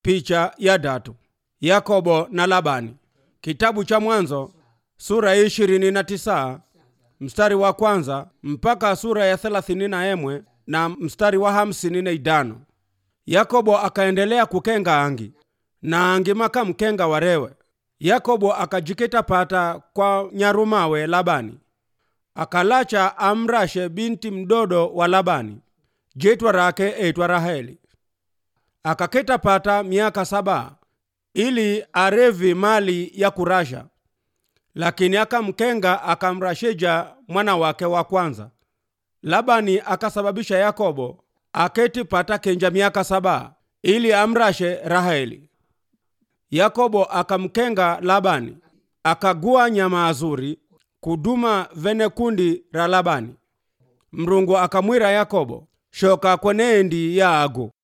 Picha ya datu Yakobo na Labani. Kitabu cha Mwanzo sura ya ishirini na tisa mstari wa kwanza mpaka sura ya thelathini na emwe na mstari wa hamsini na idano. Yakobo akaendelea kukenga angi na angi maka mkenga warewe. Yakobo akajikita pata kwa nyarumawe Labani akalacha amrashe binti mdodo wa Labani jitwa rake etwa Raheli akaketa pata miaka saba ili arevi mali ya kurasha, lakini akamkenga akamrashija mwana wake wa kwanza. Labani akasababisha Yakobo aketi pata kenja miaka saba ili amrashe Raheli. Yakobo akamkenga Labani akagua nyama azuri kuduma vene kundi ra Labani. Mrungu akamwira Yakobo shoka kweneendi ya ago